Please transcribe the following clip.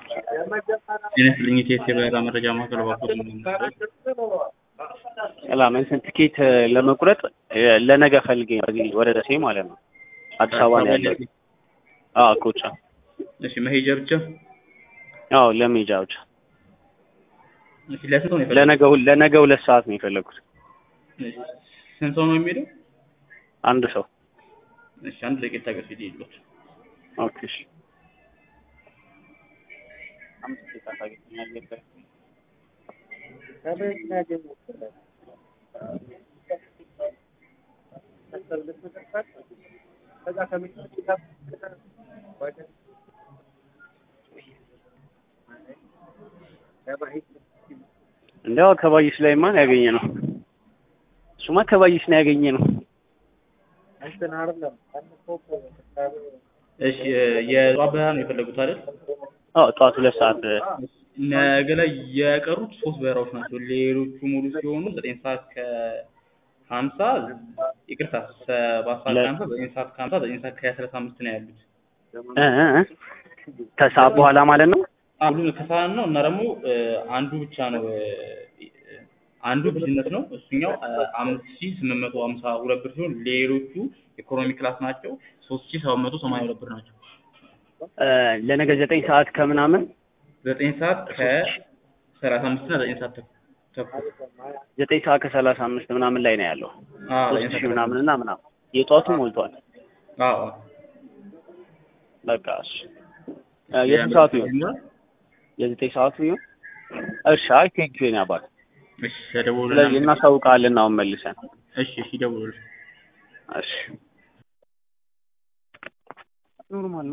ጤና ይስጥልኝ የኢቲኤስ የበረራ መረጃ ማዕከል እባክዎት ምንድን ነው? ሰላም እንትን ትኬት ለመቁረጥ ለነገ ፈልጌ ነው እዚህ ወደ ደሴ ማለት ነው። አዲስ አበባ ነው ያለው። አዎ ኮቻ። እሺ መሄጃ ብቻ? አዎ ለሜጃ ብቻ። እሺ ለስንት ሰው ነው የፈለጉት? ለነገ ሁል- ለነገ ሁለት ሰዓት ነው የፈለኩት። እሺ ስንት ሰው ነው የሚሄደው? አንድ ሰው። እሺ አንድ ደቂቃ ታገሱ ይሉት። ኦኬ እሺ። አምስት ደቂቃ ታገኛለህ። እንዲያው ከባይስ ላይማ ነው ያገኘ ነው። እሱማ ከባይስ ነው ያገኘ ነው። እሺ የጠዋት በረራ ነው የፈለጉት አይደል? አዎ ጠዋት ሁለት ሰዓት ነገ ላይ የቀሩት ሶስት በረራዎች ናቸው። ሌሎቹ ሙሉ ሲሆኑ ዘጠኝ ሰዓት ከሀምሳ ይቅርታ ሰባት ሰዓት ከሀምሳ ዘጠኝ ሰዓት ከሀምሳ ዘጠኝ ሰዓት ከሰላሳ አምስት ነው ያሉት። እ እ ከሰዓት በኋላ ማለት ነው። አንዱ ከሰዓት ነው እና ደግሞ አንዱ ብቻ ነው አንዱ ቢዝነስ ነው። እሱኛው አምስት ሺህ ስምንት መቶ ሀምሳ ሁለት ብር ሲሆን ሌሎቹ ኢኮኖሚ ክላስ ናቸው። ሶስት ሺህ ሰባት መቶ ሰማንያ ሁለት ብር ናቸው። እ ለነገ ዘጠኝ ሰዓት ከምናምን ዘጠኝ ሰዓት ከሰላሳ አምስት እና ዘጠኝ ሰዓት ተኩል ዘጠኝ ሰዓት ከሰላሳ አምስት ምናምን ላይ ነው ያለው። አዎ ሶስት ሺህ ምናምን እና ምናምን የጠዋቱ ሞልቷል። አዎ በቃ እሺ እ የስንት ሰዓቱ ይሁን? የዘጠኝ ሰዓቱ ይሁን? እሺ አይ ቴንኪው የኔ አባት። እሺ ተደውሉልን። ስለዚህ እናሳውቃለን አሁን መልሰን። እሺ እሺ ደውሉልን። እሺ ኖርማል